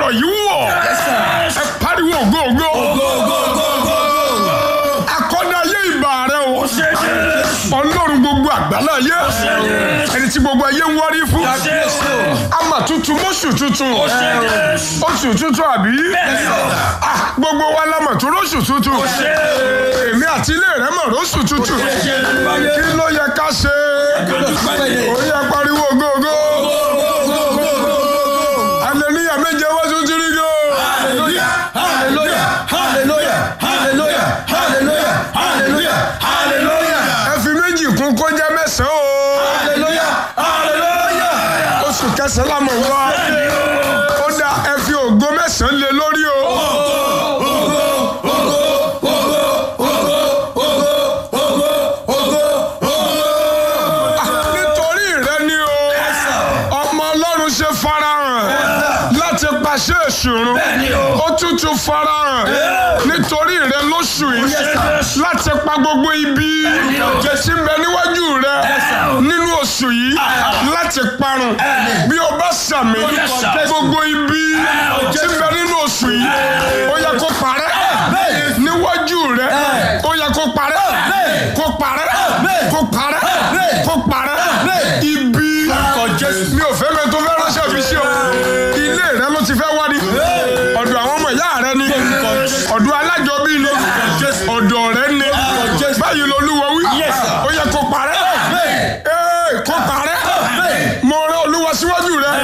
ọ̀rọ̀ yìí wọ̀ ẹ pariwo ògo ògo akọ́dá ayé ìbà rẹ o ọlọ́run gbogbo àgbàlá ayé ẹni tí gbogbo ayé ń wárí fún ama tuntun mọ́ṣù tuntun oṣù tuntun àbí Ah, gbogbo wa la mọ̀ tó lóṣù tuntun èmi àti ilé rẹ mọ̀ lóṣù tuntun kí ló yẹ ká ṣe ó yẹ pariwo ògo ògo hallelujah méje wá tún ti rí go. ẹ fi méjì kún kó jẹ́ mẹ́sàn-án o oṣù kẹsàn-án la mọ̀ wá ó dá ẹ fi ògo mẹ́sàn-án lé lórí o. nítorí rẹ ni o ọmọ ọlọ́run ṣe farahàn láti pàṣẹ ìṣòro ó tútù farahàn nítorí rẹ lóṣù yìí láti pa gbogbo ibi tí ń bẹ níwájú rẹ nínú oṣù yìí láti parun bí o bá sàmì gbogbo ibi tí ń bẹ nínú oṣù yìí ó yẹ kó parẹ́ níwájú rẹ ó yẹ kó parẹ́ kó parẹ́ kó parẹ́ kó parẹ́ ibi mi ò fẹ́ mẹ́tò fẹ́ ránṣẹ́ fi sí o ilé rẹ ló ti fẹ́ wá ní ọ̀dọ̀ àwọn ọmọ ìyá rẹ ni ọ̀dọ̀ alájọbí ni ọ̀dọ̀ rẹ ni báyìí lolúwa wí ó yẹ kó parẹ́ Ee, kó parẹ́ mo rán olúwa síwájú rẹ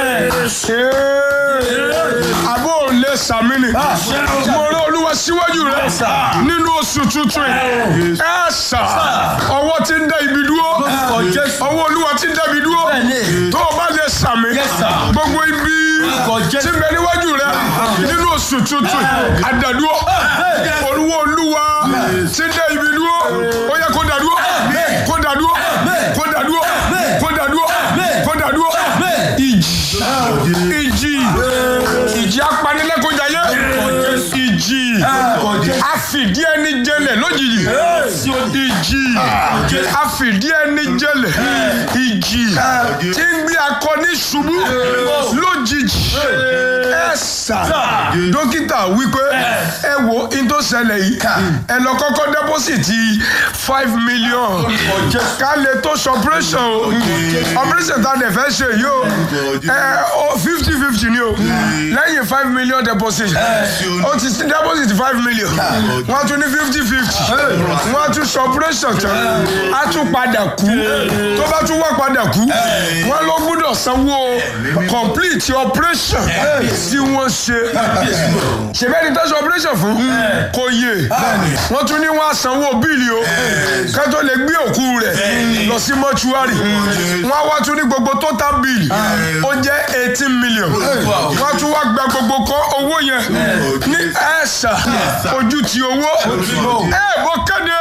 Ee, àbò lè sàmì ni mo rán olúwa síwájú rẹ nínú oṣù tuntun yìí ẹ sà ọwọ́ ti ń dá ibi dúró ọwọ́ olúwa ti ń dá ibi dúró tó o bá lè sàmì gbogbo ibi tí ń bẹ níwájú rẹ nínú oṣù tuntun àdàdúró olúwa olúwa ti ń dá ibi dúró ó yẹ kó dàdúró kó dàdúró kó dàdúró kó dàdúró kó dàdúró ìjì ìjì ìjì apanilẹ́kọ̀ọ́jayé ìjì àfìdí ẹni jẹlẹ̀ lójijì ìjì àfìdí ẹni jẹlẹ̀ ìjì tí ń gbé akọni ṣubú lójijì ẹ̀sà dókítà wípé ẹ wo in tó ṣẹlẹ̀ yìí ẹ lọ kọ́kọ́ dẹ́pọ́sìtì five million ká lè tó ṣọpẹ́rẹ́sàn o operation tá a dẹ̀ fẹ́ ṣe yìí o ẹ o fifty fifty ni o lẹ́yìn five million deposit o ti sí deposit five million wọ́n tún ní fifty fifty wọ́n tún ṣọpẹ́rẹ́sàn tán á tún padà kú tó bá tún wá padà kú wọ́n ló gbúdọ̀ sanwó complete operation tí wọ́n ṣe ṣèbẹ́ni tó ṣe operation fún kò yé wọ́n tún ní wọ́n á sanwó bíìlì o ká tó lè gbé òkú rẹ̀ lọ sí mọ́ṣúárì wọ́n á wá tún ní gbogbo total bill ó jẹ́ eighteen million wọ́n á tún wá gba gbogbo kọ́ owó yẹn ní ẹ̀ṣà ojú ti owó ẹ̀ bó kéde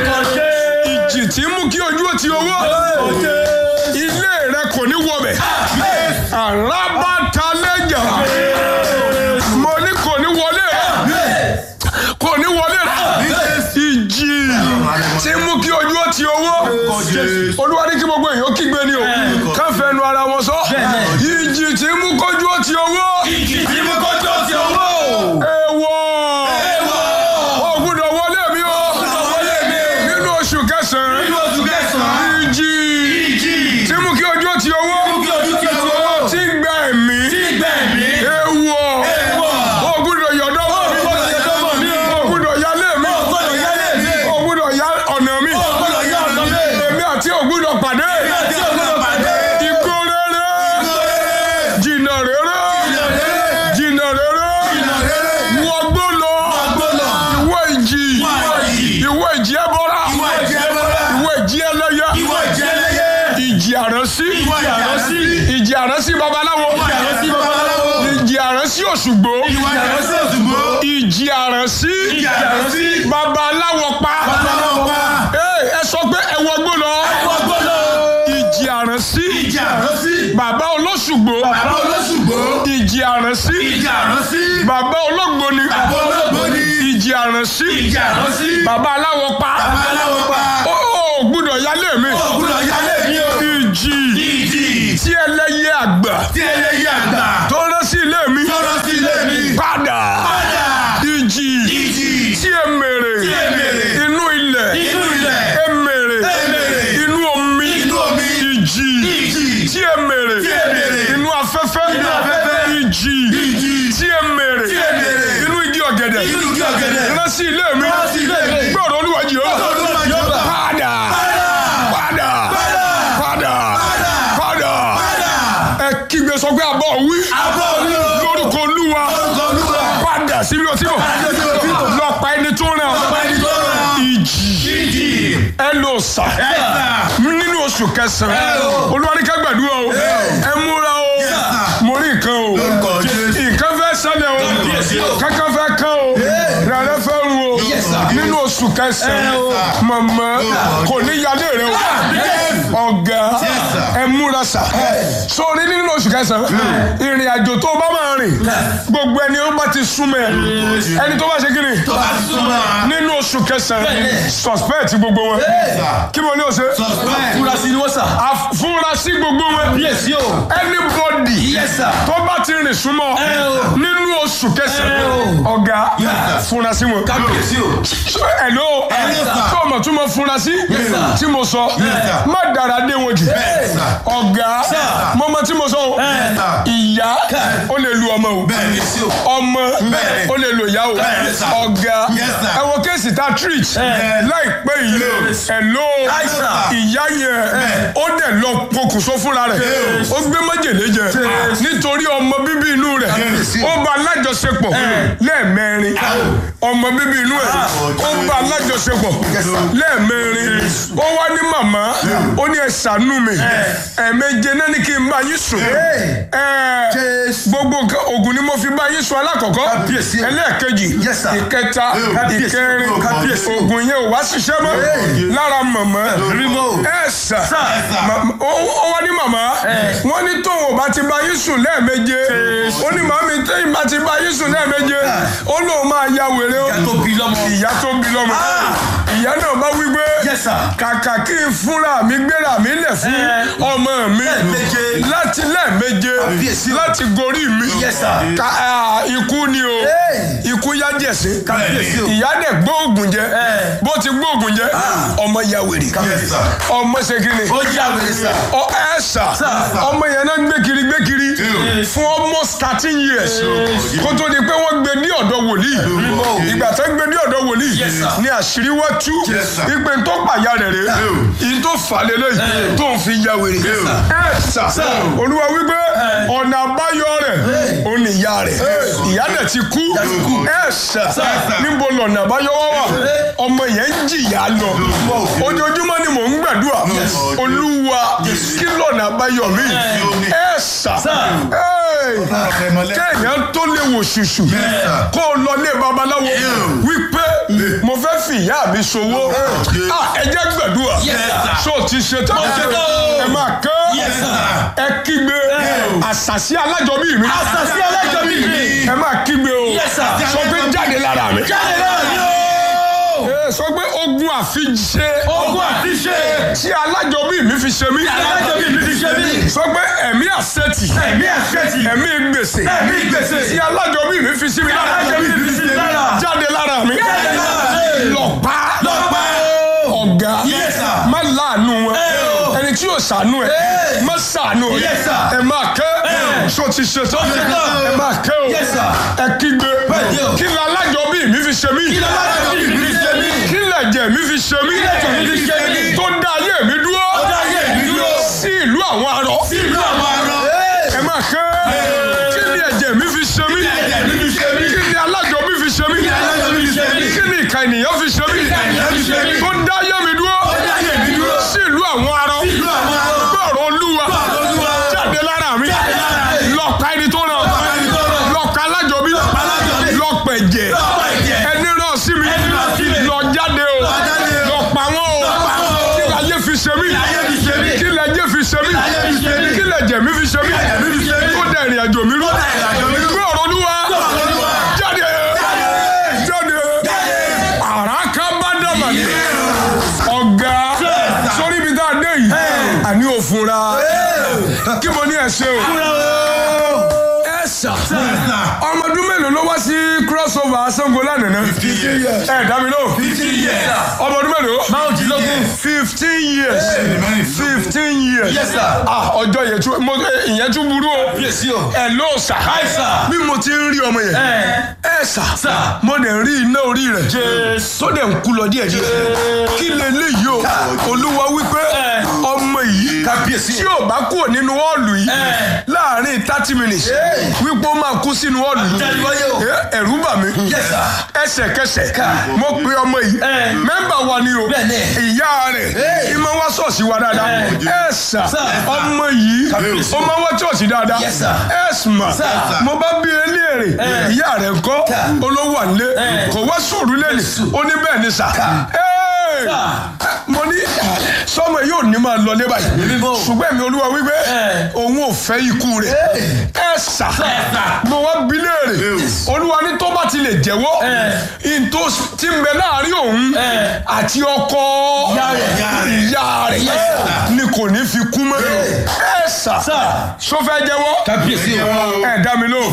ìjì tí ń mú kí ojú ó ti owó ilé rẹ kò ní wọbẹ̀ alábàtàlẹ́jà mo ní kò ní wọlé rẹ kò ní wọlé rẹ ìjì tí ń mú kí ojú ó ti owó olúwa ní kí gbogbo èèyàn kígbe ni o ká fẹnu ara wọn sọ ìjì tí ń mú kójú ó ti owó èèwọ̀ ó gbọ́dọ̀ wọlé mi o nínú oṣù kẹsàn-án ìjì tí ń mú kí ojú ó ti owó tí ń gba ẹ̀mí èèwọ̀ ó gbọ́dọ̀ yọ̀dọ̀ mi ó gbọ́dọ̀ yálé mi ó gbọ́dọ̀ yá ọ̀nà mi èmi àti ó gbọ́dọ̀ pàdé igbó rere jìnnà rere jìnnà rere wọgbó lọ ìwọ ìjì ìwọ ìjì ẹbọra ìwọ ìjì ẹlẹ́yẹ ìjì àránsí ìjì àránsí babaláwo ìjì àránsí òṣùgbó ìjì àránsí babaláwo pa Ee, ẹ sọ pé ẹ wọgbó lọ ìjì àránsí bàbá olóṣùgbó ìjì àránsí bàbá olóògbóni ìjì àránsí bàbá aláwọ̀ pa ó ó gbúdọ̀ yálé mi ìjì tí ẹlẹ́yẹ àgbà tí ẹlẹ́yẹ àgbà tó rán sí ilé mi tọ́rọ sí ilé mi rán sí ilé mi sí ilé mi. gbọ́dọ̀ olúwa jehova Olúwa Jèhófà. padà padà padà padà ẹ kígbe sọ pé àbọ̀ wí Àbọ̀ wí o. lórúkọ olúwa Lórúkọ Olúwa. padà síbi ọtí bọ̀ Padà síbi ọtí bọ̀. lọ pa ẹni tó ràn Ọba ẹni tó rán. ìjì Ìjì. ẹ lò sà Ẹ̀sà. nínú oṣù kẹsàn-án Ẹ o. olúwa ní ká gbàdúrà o ẹ múra o sà. mo rí nǹkan o Lórúkọ Jésù. nǹkan fẹ́ ṣẹlẹ̀ o Kábíyèsí o. kankan fẹ́ kán o rẹ̀rẹ̀ fẹ́ ru o Yes, sir. nínú oṣù kẹsàn-án Ẹ o. mọ̀mọ́ Lórúkọ kò ní yálé rẹ o Yes. ọ̀gá sir. ẹ múra sà sórí nínú oṣù kẹsàn-án ìrìn àjò tó bá máa rìn gbogbo ẹni ó bá ti súnmọ́ ẹ ẹni tó bá ṣe kí ni Tó bá súnmọ́. nínú oṣù kẹsàn-án Bẹ́ẹ̀ni. suspect gbogbo wọn kí mo ní o ṣe Suspect. Furasí ni wọ́n sà. afurasí gbogbo wọn Yes, yo. anybody Yes, sir. tó bá ti rìn súnmọ́ Ẹ o. nínú oṣù Ẹ kẹsàn-án o. ọ̀gá Yes, sir. furasí wọn. Kábíyèsí o. Hello Yes, sir. tó o mọ̀ tún mọ̀ furasí Yes, sir. tí mo sọ sir. má dára dé wọn jù Yes, sir. ọ̀gá Sir. mo mọ̀ tí mo sọ o sir. ìyá Yes. ó lè lu ọmọ o Bẹ́ẹ̀ni sí o. ọmọ Bẹ́ẹ̀ni. ó lè lo ìyá o Bẹ́ẹ̀ni, sir. ọ̀gá Yes, sir. ẹ wo kéèsì tá a treat láìpẹ́ yìí Yes. hello Yes, sir. ìyá yẹn ó dẹ̀ lọ pokùnso fúnra rẹ̀ Yes. ó gbé májèlé jẹ nítorí ọmọ bíbí inú rẹ̀ Yes. ó bá alájọṣepọ̀ lẹ́ẹ̀mẹrin ọmọ bíbí inú ẹ̀ ó bá alájọṣepọ̀ lẹ́ẹ̀mẹrin ó wá ní màmá ó ní ẹ ṣàánú mi ẹ̀ẹ̀méje náà ní kí n bá yín sùn ẹ̀ Jésù. gbogbo nǹkan oògùn ni mo fi bá yín sùn alákọ̀ọ́kọ́ Kábíyèsí. ẹlẹ́ẹ̀kejì Yes, sir. ìkẹta Kábíyèsí. ìkẹrin Kábíyèsí. oògùn yẹn ò wá ṣiṣẹ́ mọ́ lára màmá Rímò. ẹ sà Sir. Ma- ó ó wá ní màmá wọ́n ní tóun ò bá ti bá yín sùn lẹ́ẹ̀méje ó ní màmí téyìn bá ti bá yín sùn lẹ́ẹ̀méje ó lóun máa ya wèrè ó Ìyá tó bí lọ́mọ. ìyá tó bí lọ́mọ ìyá náà bá wí pé Yes, sir. kàkà kí n fúnra mi gbéra mi lẹ̀ fún ọmọ mi Lẹ́ẹ̀méje. láti lẹ́ẹ̀méje Kábíyèsí. láti gorí mi Yes, sir. Ka- ah, ikú ni o ikú yá jẹ̀sí Kábíyèsí o. ìyá dẹ̀ gbóògùn jẹ bó ti gbóògùn jẹ ọmọ ya wèrè Kábíyèsí. ọmọ ṣe kí ni Ó jà wèrè sà. ọ ẹ sà ọmọ yẹn náà gbé kiri gbé kiri fún almost thirteen years kó tó di pé wọ́n gbé ní ọ̀dọ̀ wòlíì ìgbà tó gbé ní ọ̀dọ̀ wòlíì Yes, sir. ni àṣírí wá tú Yes, sir. ìpè tó pàyà rẹ̀ rẹ̀ ìyí tó fà lélẹ̀ tó ń fi ya wèrè ẹ sà olúwa wípé ọ̀nà àbáyọ rẹ̀ ó ní ìyá rẹ̀ ìyá dẹ̀ ti kú ẹ sà níbo lọ̀nà àbáyọ wá wà ọmọ yẹn ń jìyà lọ ojoojúmọ́ ni mò ń gbàdúrà olúwa kí lọ̀nà àbáyọ mi ẹ sà kéèyàn tó lè wò ṣùṣù kó o lọ lé babaláwo wípé mo fẹ́ fi ìyá mi ṣòwò ẹ jẹ́ gbàdúrà ṣó ti ṣe tán ẹ máa kẹ́ ẹ kígbe àṣàṣì alájọbí mi Àṣàsí alájọbí mi. ẹ máa kígbe o Yes, sir. sọ pé jáde lára mi Jáde náà ni ó. Ẹ sọ pé ogun àfiṣe Ogun àfiṣe. tí alájọbí mi fi ṣe mí Alájọbí mi fi ṣe mí. sọ pé ẹ̀mí àṣetì Ẹ̀mí àṣetì. ẹ̀mí gbèsè Ẹ̀mí gbèsè. tí alájọbí mi fi sí mi lára Alájọbí mi fi sí mi lára. jáde lára mi Jáde lára mi. lọ pa Lọ pa o. ọ̀gá Yes, sir. má láàánú wọn o. ẹni tí yóò ṣàánú ẹ má ṣàánú ẹ Yes, sir. ẹ máa kẹ́ ṣó ti ṣe tán ṣe tán. ẹ máa kẹ́ o Yes, sir. ẹ kígbe Bẹ́ẹ̀ni o. kí ni alájọbí mi fi ṣe mí Kí ló alájọbí mi fi ṣe mí? kí lẹ̀jẹ̀ mi fi ṣe mí lẹ̀jẹ̀ mi fi ṣe mí? tó dá ayé mi dúró Ó dá ayé mi dúró. sí ìlú àwọn arọ Sí ìlú àwọn arọ. ẹ máa kẹ́ kí ni ẹ̀jẹ̀ mi fi ṣe mí ẹ̀jẹ̀ mi fi ṣe mí? kí ni alájọbí fi ṣe mí Kí ni alájọbí fi ṣe mí? kí ni ìka ènìyàn fi ṣe mí ìka ènìyàn fi ṣe mí? tó dá ayé mi dúró Ó dá ayé mi dúró. sí ìlú àwọn arọ Sí ìlú àwọn arọ. gbọ́rọ̀ olúwa Gbọ́rọ̀ Olúwa. jáde lára mi Jáde lára mi. lọ́ọ̀ka ẹni tó ràn pa ẹni tó ràn. lọ́ọ̀ka alájọbí alájọbí. lọ́ọ̀pẹ̀jẹ̀ Lọ pa ẹ̀jẹ̀. ẹni ràn sí mi Ẹni ràn sí mi. lọ jáde o jáde o. lọ pa wọn o Lọ pa wọn o. kí láyé fi ṣe mí láyé fi ṣe mí. kí láyé fi ṣe mí Kí láyé fi ṣe mí. kí lẹ̀jẹ̀ mi fi ṣe mí lẹ̀jẹ̀ mi fi ṣe mí. tó dẹ̀ ìrìn àjò mi rú dẹ̀ ìrìn àjò mi rú. gbé ọ̀rọ̀ olúwa ọ̀rọ̀ Olúwa. jáde jáde àràká bá dàmà ní ọ̀gá sórí ibi tá a dé yìí àní òfunra kí mo ní ẹ ṣe o ẹ sà ọmọ ọdún mélòó ló wá sí crossover Ṣàngó lánàá ẹ dá mi lóhùn Fifty years. ọmọ ọdún mélòó. mélòó Márùndínlógún. fifteen years fifteen years Yes, sir. ah ọjọ́ yẹn tún mo ìyẹn tún burú o Kábíyèsí o. ẹ ló sà Hi, sir. bí mo ti ń rí ọmọ yẹn ẹ sà Sir. mo dẹ̀ ń rí iná orí rẹ̀ tó dẹ̀ ń kú lọ díẹ̀ díẹ̀ kí leléyìí o olúwa wípé ọmọ yìí Kábíyèsí o. tí ò bá kúrò nínú họ́ọ̀lù yìí láàrin thirty minutes wípé ó máa kú sínú họ́ọ̀lù yìí Àtẹ̀wáyé o. Eh, ẹ̀rù bà mí Yes, sir. ẹsẹ̀kẹsẹ̀ mo pe ọmọ yìí mẹ́mbà wa ni o Bẹ́ẹ̀ni. ìyá rẹ̀ ìmọ̀ wá ṣọ́ọ̀ṣì wa dáadáa ẹ sà Sir. ọmọ yìí ó máa wá ṣọ́ọ̀ṣì dáadáa Yes, sir. ẹ sùnmà Sir. mo bá bí eléèrè ìyá rẹ̀ ńkọ́ olówó àlé kò wá sùúrù lẹ́nu ó ní bẹ́ẹ̀ ni sà Hey! mo ní sọmọ yóò ní máa lọ lé báyìí Bíbó. ṣùgbọ́n mi olúwa wípé òun ò fẹ́ ikú rẹ̀ ẹ sà mo wá bí léèrè olúwa ní tó bá ti lè jẹ́wọ́ ìntò tí ń bẹ láàrin òun àti ọkọ ìyá rẹ̀ ni kò ní fi kú mọ́ ẹ sà so fẹ́ jẹ́wọ́ Kábíyèsí o. ẹ dá mi lóhùn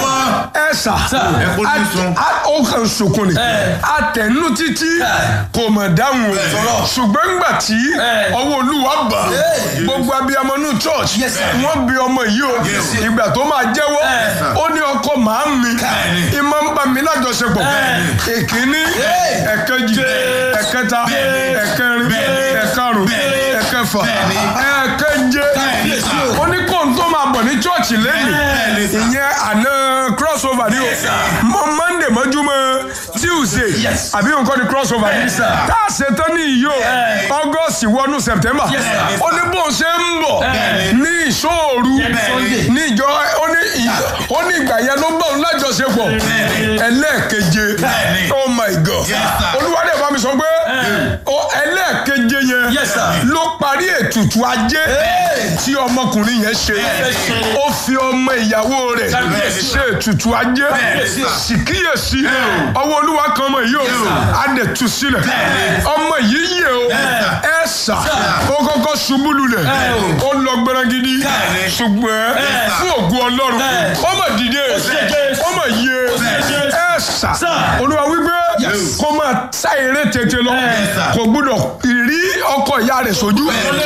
ẹ sà Ẹ kó ní sun. a- a- ó kàn sunkún ni àtẹnu títí kò mọ̀ dáhùn o ṣùgbọ́n ńgbà tí ọwọ́ olúwa bà á, gbogbo abiyamọ nù church Yes, sir. wọ́n bi ọmọ yìí o ìgbà tó máa jẹ́wọ́ ó ní ọkọ màá mi ìmọ̀ ń bá mi lájọṣepọ̀ èkíní ẹ̀kẹjì ẹ̀kẹta ẹ̀kẹrin ẹ̀karùn ẹ̀kẹfà ẹ̀kẹje ó ní kóun tó máa bọ̀ ní church lẹ́nu ìyẹn àná crossover ni o mọ monday mọ́júmọ́ tuesday Yes. àbí nǹkan ni crossover ni sir. tá a ṣe tán ní iyo august wọnú september sir. ó ní bóun ṣe ń bọ̀ ní ìṣòru Sunday. ní ìjọ ó ní ì- ó ní ìgbà yẹn ló bá òun lájọṣepọ̀ ẹlẹ́ẹ̀keje oh my god sir. olúwadé bá mi sọ pé ó ẹlẹ́ẹ̀keje yẹn Yes, sir. ló parí ètùtù ajé tí ọmọkùnrin yẹn ṣe ó fi ọmọ ìyàwó rẹ̀ ṣe ètùtù ajé síkíyèsí ọwọ́ olúwa kan ọmọ yìí o á dẹ̀ tú sílẹ̀ ọmọ yìí yẹ o ẹ sà ó kọ́kọ́ ṣubú lulẹ̀ ó lọ gbẹrẹgidi ṣùgbọ́n fún ògùn ọlọ́run ó mà dìde ó mà yẹ ẹ sà olúwa wípé kó máa sá eré tètè lọ kò gbúdọ̀ rí ọkọ ìyá rẹ̀ sójú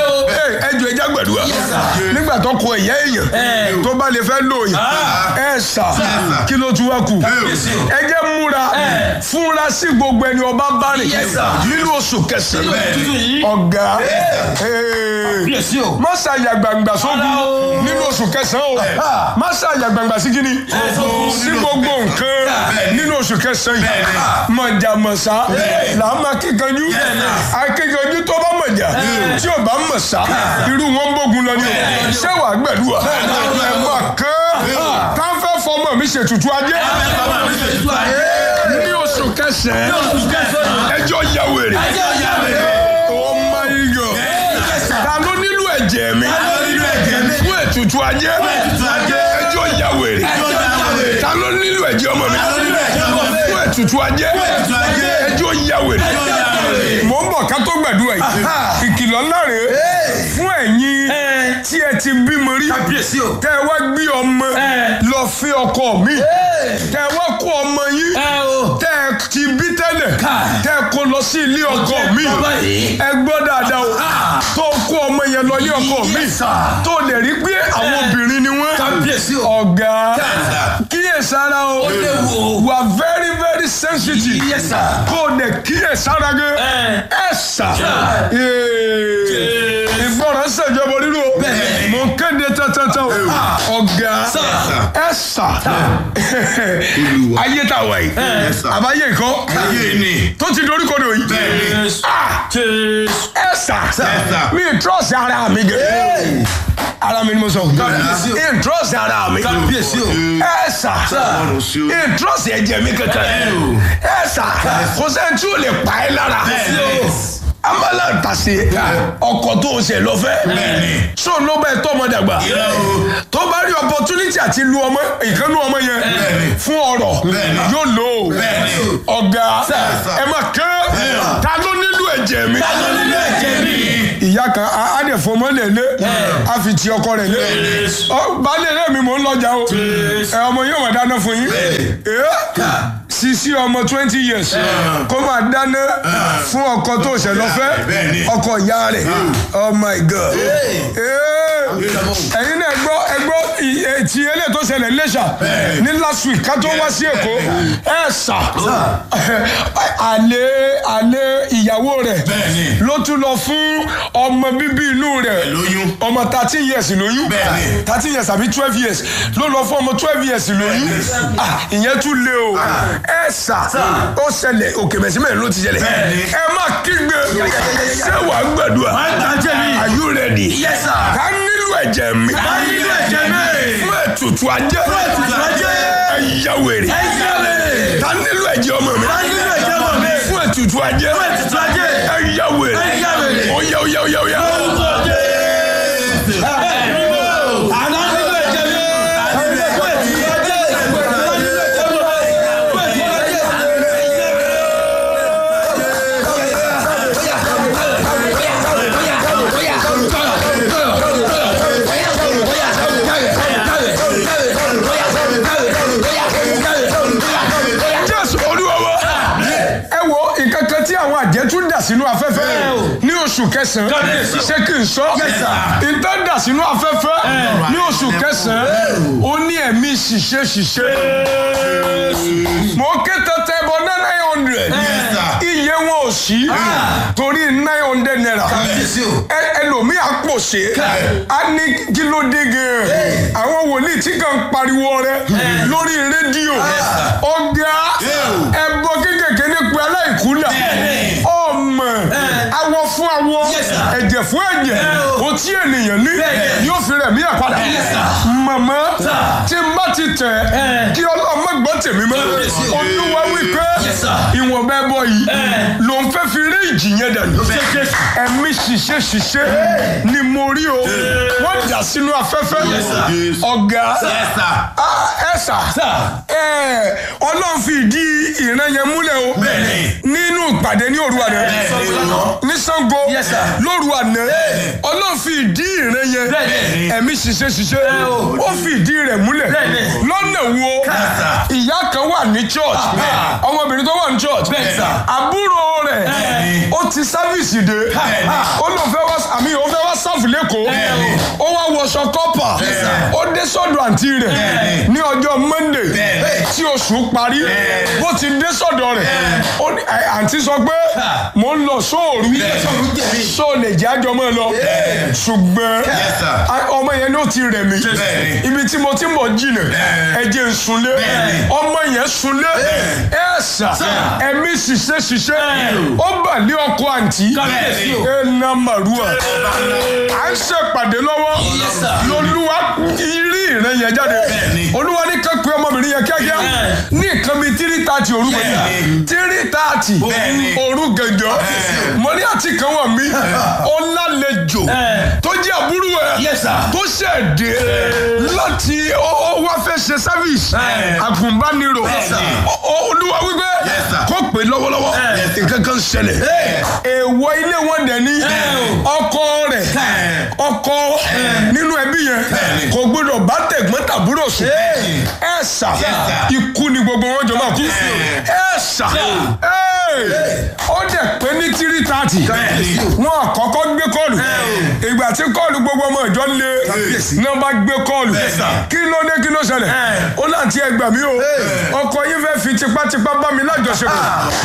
ẹ jọ ẹja gbẹdúrà nígbà tó kọ ìyá èèyàn tó bá lè fẹ́ lò yàn ẹ sà kí ló tún wá kù ẹ jẹ́ múra fúnra sí gbogbo ẹni ọba bá rìn Yes, sir. nínú oṣù kẹsàn-án Tuntun yìí. ọ̀gá Kábíyèsí o. má ṣàyà gbangba sógun Rárá o. nínú oṣù kẹsàn-án o má ṣàyà gbangba sí kíni sí gbogbo nǹkan nínú oṣù kẹsàn-án yìí mọ̀jàmọ̀sá là á máa kíkanjú akíkanjú tó bá mọ̀jà tí ò bá mọ̀sá irú wọn bógun lọ ní o ṣé wàá gbẹ̀dúwà ẹ̀ máa kán káfẹ́ fọmọ mi ṣètùtù ajé ní oṣù kẹsàn-án ẹjọ́ yà wèrè oh my god ta ló nílò ẹ̀jẹ̀ mi fún ètùtù ajé ẹjọ́ yà wèrè ta ló nílò ẹ̀jẹ̀ ọmọ mi fún ètùtù ajé ẹjọ́ yà wèrè mò ń bọ̀ ká tó gbàdúrà yìí ìkìlọ̀ ńlá rèé fún ẹ̀yin tí ẹ ti bímọ rí Kábíyèsí o. tẹ́ ẹ wá gbé ọmọ lọ fi ọkọ mi tẹ́ ẹ wá kó ọmọ yín Ẹ o. tẹ́ ẹ ti bí tẹ́lẹ̀ Ká. tẹ́ ẹ kó lọ sí ilé ọkọ mi bàbá yìí. ẹ gbọ́ dáadáa o tó kó ọmọ yẹn lọ ilé ọkọ mi Yes, sir. tó lè rí pé àwọn obìnrin ni wọ́n Kábíyèsí o. ọ̀gá kíyèsára o léwu o. wà very very sensitive Yes, sir. kó o lè kíyèsára gẹ ẹ sà Ee. ìgbọràn ṣèjọba rírú o Bẹ́ẹ̀ni. mo ń kéde tẹ́tẹ́tẹ́ o ọ̀gá Sir. ẹ sà ayé tá a wà yìí Yes, sir. àbáyé nǹkan ayé ni. tó ti dorí kodò yìí Bẹ́ẹ̀ni. Ah! ẹ sà sir. mi trọ́ọ̀sì ara mi gẹ̀ ara mi ni mo sọ Kábíyèsí o. mi trọ́ọ̀sì ara mi Kábíyèsí o. ẹ sà Ọlọ́run sí o. mi trọ́ọ̀sì ẹ̀jẹ̀ mi kankan ẹ sà kò sẹ́ni tí ò lè pa ẹ́ lára amala tase ọkọ tó ń ṣe lọ́fẹ́ Bẹ́ẹ̀ni. so ló bẹ tọ́ ọmọ dàgbà Irọ́ o. tó bá rí opportunity àti lu ọmọ ìkànnì ọmọ yẹn Bẹ́ẹ̀ni. fún ọ̀rọ̀ Bẹ́ẹ̀ni. yóò lò ó Bẹ́ẹ̀ni. ọ̀gá sir. ẹ máa kán ta ló nílò ẹ̀jẹ̀ mi Ta ló nílò ẹ̀jẹ̀ mi? ìyá kan á á dẹ̀ fọmọ lè lé á fi ti ọkọ rẹ̀ lé Ọ, baálé rẹ̀ mi mò ń lọjà o ẹ ọmọ yóò wà dáná fún yín Ẹ, sisi ọmọ twenty years kó máa dáná fún ọkọ tó ṣẹ̀ lọ fẹ́ Bẹ́ẹ̀ni. ọkọ ìyá rẹ̀ oh my god Eh. ẹ̀yin náà gbọ́ ẹgbọ́ ti eléyìí tó ṣẹlẹ̀ lẹ́ṣà ní last week ká tó wá sí èkó ẹ̀ sà àlè àlè ìyàwó rẹ̀ Bẹ́ẹ̀ni. ló tún lọ fún ọmọ bíbí inú rẹ̀ lóyún. ọmọ thirteen years lóyún Bẹ́ẹ̀ni. thirteen years àbí twelve years ló lọ fún ọmọ twelve years lóyún Ah, ìyẹn tún lé o ẹ sà ó ṣẹlẹ̀ òkè mẹ̀símẹ̀ ló ti ṣẹlẹ̀ Bẹ́ẹ̀ni. ẹ má kígbe ṣé wàá gbàdúrà Wàá gbà jẹ̀bi. are you ready Yes, sir. ká nílò ẹ̀jẹ̀ mi Ká nílò ẹ̀jẹ̀ mi. fún ètùtù ajé Fún ètùtù ajé. ẹ yá wèrè Ẹ yá wèrè. ká nílò ẹ̀jẹ̀ ọmọ mi Ká nílò ẹ̀jẹ̀ ọmọ mi. fún ètùtù ajé Fún ètùtù ajé. ẹ yá wèrè Ẹ yá wèrè. ó yá ó yá ó yá ó yá. Orúkọ Jésù. Àná nílò ẹ̀jẹ̀ mi. Fún ètùtù ajé. Fún ètùtù ajé. Fún ètùtù ajé. jésù olúwa wa ẹ wo nǹkan kan tí àwọn àjẹ́ tún dà sínú afẹ́fẹ́ ní oṣù kẹsàn-án ṣé kí n sọ nǹkan dà sínú afẹ́fẹ́ ní oṣù kẹsàn-án ó ní ẹ̀mí ṣìṣe ṣìṣe mo ké tẹ́tẹ́ bọ nine hundred iye wọn ò sí torí nine hundred naira Kábíyèsí o. ẹ- ẹlòmíì àpòṣe á ní kí ló dé gan àwọn wòlíì tí kàn ń pariwo rẹ lórí rédíò ọgá ẹbọ kékèké nípa aláìkúlà ọmọ awọ fún awọ Yes, sir. ẹ̀jẹ̀ fún ẹ̀jẹ̀ o tí ènìyàn ní yóò fi rẹ̀ mí àpàdà màmá tí n bá ti tẹ̀ kí ọlọ́mọ gbọ́ tèmi mọ́ Kábíyèsí o. olúwa wípé Yes, sir. ìwọ̀nba ẹbọ yìí ló ń fẹ́ fi rí ìjì yẹn dànù ẹ̀mí ṣiṣẹ́ ṣiṣẹ́ ni mo rí o wọ́n dà sínú afẹ́fẹ́ ọ̀gá Ah, ẹ sà ẹ ọlọ́run fi ìdí ìran yẹn múlẹ̀ o nínú ìpàdé ní òru àná ní Ṣàngó Yes, sir. lóru àná ọlọ́run fi ìdí ìran yẹn Bẹ́ẹ̀ni. ẹ̀mí ṣiṣẹ́ ṣiṣẹ́ ó fi ìdí rẹ̀ múlẹ̀ Bẹ́ẹ̀ni. lọ́nà wo ìyá kan wà ní church ọmọbìnrin tó wà ní church Bẹ́ẹ̀ni, sir. àbúrò rẹ̀ ó ti sáfìsì dé ó lóun fẹ́ wá àmì òun fẹ́ wá sáfù lẹ́kọ̀ọ́ ó wá wọṣọ kọ́pà ó dé sọ́dọ̀ àǹtí rẹ̀ ní ọjọ́ monday tí oṣù parí bó ti dé sọ́dọ̀ rẹ̀ ó ní- ẹ, àǹtí sọ pé mò ń lọ sóòrù só lè jẹ́ àjọ mọ́ ẹ lọ ṣùgbọ́n sir. a- ọmọ yẹn ló ti rẹ̀ mí Bẹ́ẹ̀ni. ibi tí mo ti ń bọ̀ jìnà ẹ̀jẹ̀ ń sunlé ọmọ yẹn sunlé ẹ̀ sà ẹ̀mí ṣiṣẹ́ ṣiṣẹ́ ó bà lé ọkọ àǹtí Kábíyèsí o. ẹ̀ nà màrúwà à ń ṣèpàdé lọ́wọ́ Yes, sir. lolúwa rí ìrẹ́ yẹn jáde Bẹ́ẹ̀ni. olúwa ní kẹ́kọ̀ọ́ ọmọbìnrin yẹn kíákíá ní nǹkan bíi tírí tààtì òru gbẹ̀dẹ̀ Bẹ́ẹ̀ni. tírí tààtì Bẹ́ẹ̀ni. òru gẹ̀jọ́ mo ní àti kan wà mí ó lálejò tó jẹ́ àbúrò ẹ̀ Yes, sir. tó ṣẹ̀ dé láti ó ó wá fẹ́ ṣe service àgùnbánirò Bẹ́ẹ̀ni. Ó- ó- olúwa wípé Yes, sir. kó pè lọ́wọ́lọ́wọ́ nǹkan kan ṣẹlẹ̀ èèwọ̀ ilé wọn dẹ̀ ní ọkọ rẹ̀ ọkọ nínú ẹbí yẹn kò gbọdọ̀ bá tẹ̀gbọ́n tàbúrò sùn ẹ sà ikú ni gbogbo wọn jọ máa kú ẹ sà ó dẹ̀ pé ní tírí tààtì wọn àkọ́kọ́ gbé kọ́ọ̀lù ìgbà tí kọ́ọ̀lù gbogbo ọmọ ìjọ lé náà bá gbé kọ́ọ̀lù kí ló dé kí ló ṣẹlẹ̀ ó láǹtí ẹ gbà mí o ọkọ yín fẹ́ fi tipátipá bá mi lájọṣepọ̀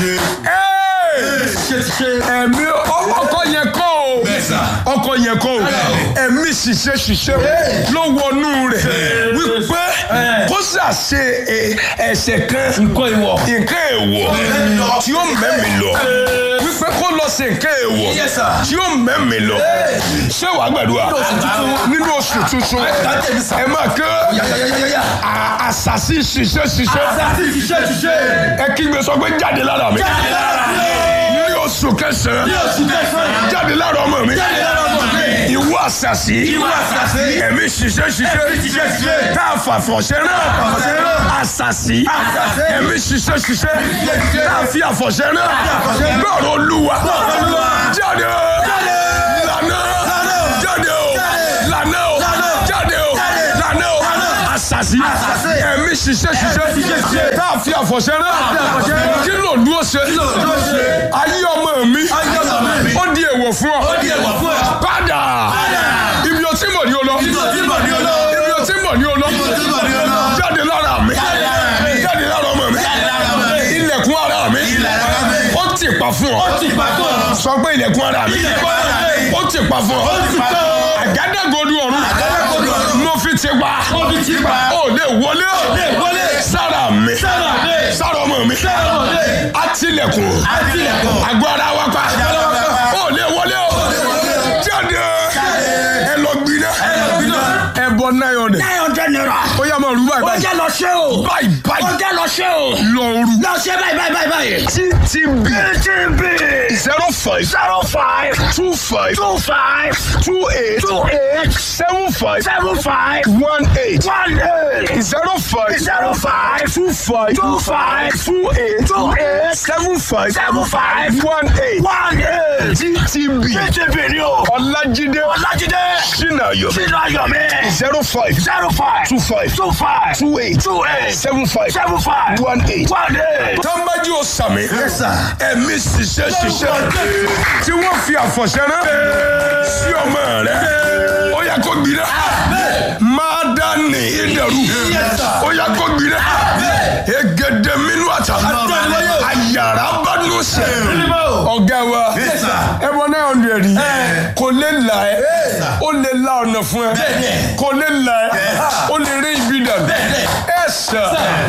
ẹ̀mí ọkọ yẹn kọ́ o ọkọ yẹn kọ́ o ẹ̀mí ṣiṣẹ́ ṣiṣẹ́ ló wọnú rẹ̀ wípé kó ṣàṣe ẹ- ẹ̀ṣẹ̀ kan Nǹkan ìwọ̀. nǹkan èèwọ̀ tí ó mẹ́mi lọ wípé kó lọ sí nǹkan èèwọ̀ Yes, sir. tí ó mẹ́mi lọ ṣé wàá gbàdúrà nínú oṣù tuntun ẹ máa kẹ́ à- àṣàṣì ṣiṣẹ́ ṣiṣẹ́ ẹ kígbe sọ pé jáde lára mi ní oṣù kẹsàn-án jáde lára ọmọ mi ìwọ àṣàṣì ẹ̀mí ṣiṣẹ́ ṣiṣẹ́ tá a fà fọ̀ṣẹ́ náà àṣàṣì ẹ̀mí ṣiṣẹ́ ṣiṣẹ́ tá a fi àfọ̀ṣẹ́ náà lọ́rọ̀ olúwa jáde o lànà jáde o lànà o jáde o lànà o àṣàṣì Àṣàṣì. ẹ̀mí ṣiṣẹ́ ṣiṣẹ́ ṣiṣẹ́ ṣiṣẹ́. tá a fi àfọ̀ṣẹ́ rán àfọ̀ṣẹ́ rán. kí ló dúró ṣe ló ṣe. ayé ọmọ mi Ayé ọmọ mi. ó di èèwọ̀ fún ọ Ó di èèwọ̀ fún ọ. padà ibi o ti mọ̀ ní o lọ Ibi o ti mọ̀ ní o lọ. ibi o ti mọ̀ ní o lọ Ibi o ti mọ̀ ní o lọ. jáde lára mi Jáde lára mi. jáde lára ọmọ mi Jáde lára ọmọ mi. ilẹ̀kùn ara mi Ilẹ̀kùn ara mi. ó ti pa fún ọ Ó ti pa fún ọ. sọ pé ilẹ̀kùn ara mi Ilẹ̀kùn ara mi. ó ti pa fún ọ Ó ti pa fún ọ. àgádágodo ọ̀run Àgádágodo ọ̀run. mo fi ti pa Mo fi ti pa. ó lè wọlé lè wọlé. sára mi Sára mi. sára ọmọ mi Sára ọmọ mi. àtìlẹ̀kùn Àtìlẹ̀kùn. àgọ́ ara wa pa ara wa pa. ó lè wọlé o jáde ẹ lọ gbiná gbiná. ẹ bọ náírà ọdẹ nine hundred naira. ó yá máa rú báyìí ó báyìí jẹ́ lọ ṣe o. báyìí ó báyìí jẹ́ lọ ṣe o. lọ rú lọ ṣe báyìí báyìí báyìí báyìí. ttb TTB zero five zero five two five two five two eight two eight seven five seven five one eight one eight zero five zero five two five two five two eight two eight seven five seven five one eight one eight. ttb TTB ni o. ọlájídé Ọlájídé sinayo sínú ayọ̀mí zero five zero five two five two five two eight two eight seven five seven five one eight. one eight. tọ́ḿbájú ó sàmì Yes, sir. ẹ̀mí ṣiṣẹ́ ṣiṣẹ́ tí wọ́n fi àfọ̀ṣẹ́ rán sí ọmọ rẹ̀ ó yẹ kó gbiná máa dá ní ìdẹ̀rù ó yẹ kó gbiná egede minú àtà àyàrá bá nù sẹ́ ọ̀gá wa Yes, sir. ẹ̀bọ náà ọ̀nà rí kò lè là ẹ́ ó lè la ọ̀nà fún ẹ Bẹ́ẹ̀ni. kò lè là ẹ́ ó lè rí ibi dànù Bẹ́ẹ̀ni. ẹ sà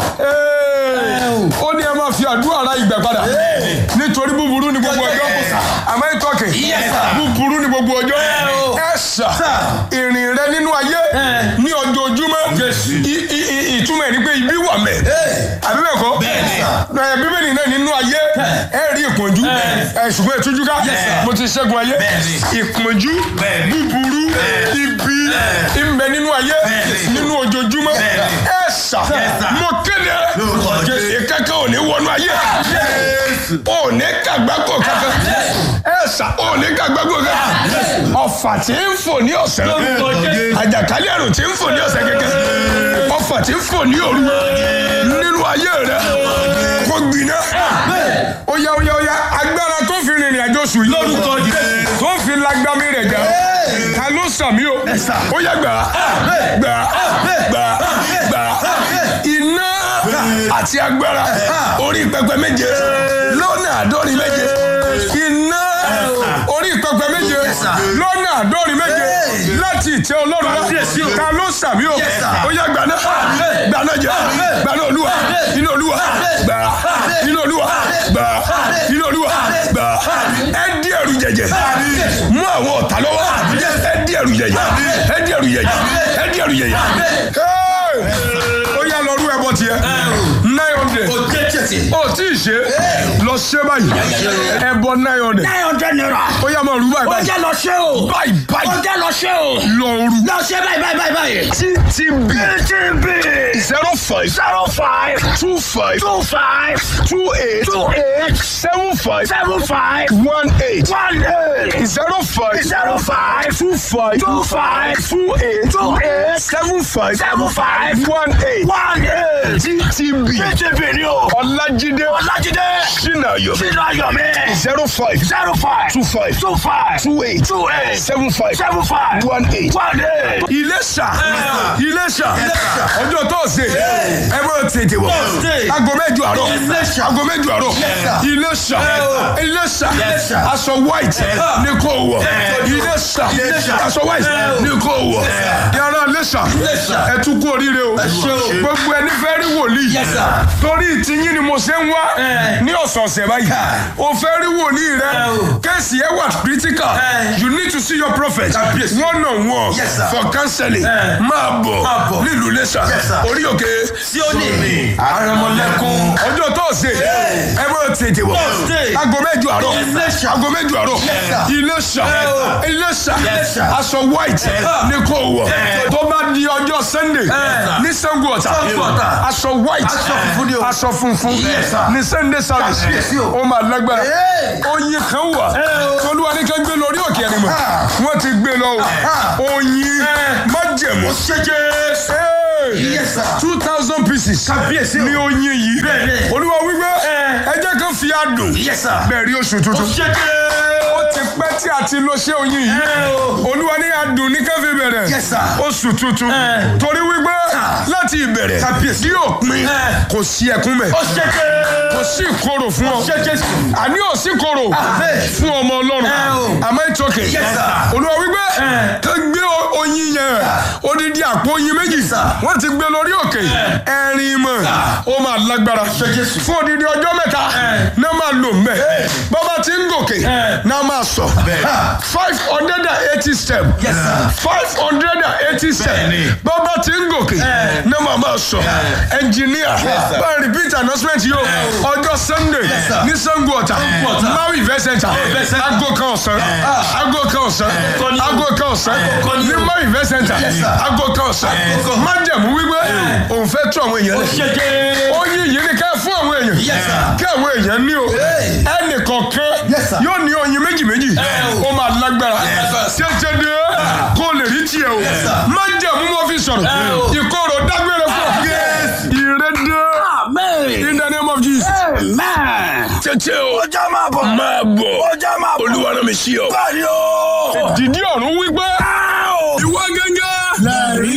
ó ní ẹ máa fi àdúrà ra ìgbà padà nítorí búburú ni gbogbo ọjọ́ àmọ́ ìtọ́kì Yes, sir. búburú ni gbogbo ọjọ́ ẹ sà ìrìn rẹ nínú ayé ní ojoojúmọ́ I- i- i- ìtumọ̀ ẹ̀ ni pé ibi wà mẹ́ àbí bẹ́ẹ̀ kọ́ Bẹ́ẹ̀ni. ẹ bíbélì náà nínú ayé ẹ rí ìpọ́njú ẹ ṣùgbọ́n ìtújú ká Yes, sir. mo ti ṣẹ́gun ayé Bẹ́ẹ̀ni. ìpọ́njú Bẹ́ẹ̀ni. búburú ibi ìmbẹ nínú ayé Bẹ́ẹ̀ni. nínú ojoojúmọ́ Bẹ́ẹ̀ni. ẹ sà Yes, sir. mo kéde Lórúkọ Jésù. ìkẹ́kẹ́ ò ní wọnú ayé ò ní kàgbákò kankan ẹ sà ò ní kàgbákò kankan ọ̀fà tí ń fò ní ọ̀sẹ̀ Lórúkọ Jésù. àjàkálẹ̀ àrùn tí ń fò ní ọ̀sẹ̀ kẹ̀kẹ́ ọ̀fà tí ń fò ní òru nínú ayé rẹ kó gbiná ó yá ó yá ó yá agbára tó fi rìnrìn àjò sùn yìí Lórúkọ Jésù. tó fi lágbàmí rẹ̀ jà ta ló sàmí o ó yá gbà gbà gbà gbà iná àti agbára orí pẹpẹ méje lọ́nà àádọ́rin méje iná orí pẹpẹ méje lọ́nà àádọ́rin méje láti ìtẹ́ ọlọ́run wá ta ló sàmí o ó yá gbà náà gbà náà jẹ gbà náà olúwa iná olúwa gbà iná olúwa gbà iná olúwa gbà ẹ dí ẹrù jẹjẹ mú àwọn ọ̀tá lọ́wọ́ ẹ dí ẹrù jẹjẹ ẹ dí ẹrù jẹjẹ ẹ dí ẹrù jẹjẹ. Hey! ó yá lọ rú ẹbọ tiẹ̀ nine hundred Òjé tètè. ó tí ì ṣe lọ ṣe báyìí ẹbọ nine hundred nine hundred naira. ó yá máa rú báyìí ó báyìí jẹ́ lọ ṣe o. báyìí ó báyìí jẹ́ lọ ṣe o. lọ rú lọ ṣe báyìí báyìí báyìí báyìí. ttb TTB zero five zero five two five two five two eight two eight seven five seven five one eight one eight zero five zero five two five two five two eight two eight seven five seven five one eight one eight. ttb TTB ni o. ọlájídé Ọlájídé sinayo sínú ayọ̀mí zero five zero five two five two five two eight two eight seven five seven five one eight. one eight. Iléṣà Iléṣà ọjọ́ tọ́sí ẹ bọ́ tètè wọ̀ Thursday. aago mẹ́jọ àárọ̀ Iléṣà. aago mẹ́jọ àárọ̀ Iléṣà Iléṣà aṣọ white ní kò wọ̀ Iléṣà aṣọ white ní kò wọ̀ yàrá Iléṣà ẹ tún kú oríire o gbogbo ẹni fẹ́ rí wòlíì Yes, sir. torí ìtìyín ni mo ṣe ń wá ní ọ̀sọ̀ọ̀sẹ̀ báyìí o fẹ́ rí wòlíì rẹ kẹ́sì ẹ wà critical you need to see your prophet one on one Yes, sir. for counseling máa bọ̀ Máa bọ̀. nílùú Iléṣà Yes, sir. orí òkè Síónì. Àrẹ̀mọ̀lẹ́kún. ọjọ́ tọ́sí ẹ bọ́ tètè wọ̀ Thursday. aago mẹ́jọ àárọ̀ Iléṣà. aago mẹ́jọ àárọ̀ sir. Iléṣà Iléṣà Yes, sir. aṣọ white ní kò wọ̀ tó bá di ọjọ́ Sunday ní Sango Ọ̀tà Sango Ọ̀tà. aṣọ white Aṣọ funfun ni o. aṣọ funfun Yes, sir. ní Sunday service Kábíyèsí o. ó máa lágbára Hey. oyin kan wà olúwa ní ká gbé lórí òkè ẹni mọ̀ wọ́n ti gbé lọ o oyin májẹ̀mú Ṣé Jésù. Hey! Yes, sir. two thousand pieces Kábíyèsí o. ní oyin yìí Bẹ́ẹ̀ni. olúwa wípé ẹ jẹ́ kán fi adùn Yes, sir. bẹ́ẹ̀ rí oṣù tuntun Ṣẹ́kẹ́. ó ti pẹ́ tí a ti lo ṣé oyin yìí olúwa ní adùn ní káfí bẹ̀rẹ̀ Yes, sir. oṣù tuntun Eh. torí wípé láti ìbẹ̀rẹ̀ Kábíyèsí. tí yóò pin Eh. kò sí ẹkún mẹ́ Ó ṣẹ́kẹ́. kò sí ìkorò fún ọ Ṣẹ́kẹ́. àní ò sí ìkorò Amen. fún ọmọ ọlọ́run Eh, o. àmọ́ ìtọ́kẹ̀ Yes, sir. olúwa wípé Eh. ká gbé o- oyin yẹn odidi àpò oyin méjì sir. wọ́n ti gbé lórí òkè ẹ̀rin mọ̀ ó máa lágbára Jésù. fún odidi ọjọ́ mẹ́ta náà máa lò mbẹ́ bàbá tí ń gòkè náà máa sọ five hundred and eighty step Yes, sir. five hundred and eighty step Bẹ́ẹ̀ni. bàbá tí ń gòkè náà máa máa sọ ẹnjìníà sir. bá repeat announcement yìí o ọjọ́ sunday sir. ní sango ọ̀tà Ọ̀tà. maui event center Event center. aago kan ọ̀sán aago kan ọ̀sán kan ni o. aago kan ọ̀sán kan ni ní o. maui event center Yes, sir. aago kan ọ̀sán kan. májẹ̀mú wípé òun fẹ́ tú àwọn èèyàn Ó lẹ̀ ṣẹ́kẹ́. oyin yìí ni ká fún àwọn èèyàn Yes, sir. kí àwọn èèyàn ní o Hey. ẹnì kọ̀ọ̀kan Yes, sir. yóò ní oyin méjì méjì ó máa lágbára tètè dé kó lè rí tiẹ̀ o sir. májẹ̀mú mo fi sọ̀rọ̀ o. ìkorò dágbére fún ọ ìrẹ́dẹ́ Amen. in the name of Jesus. Amen. tètè o Ọjà máa bọ̀. máa bọ̀ Ọjà máa bọ̀. olúwa náà mi sí ọ. Báyìí o. dìdí ọ̀run wípé Áò. ìwọ gẹ́gẹ́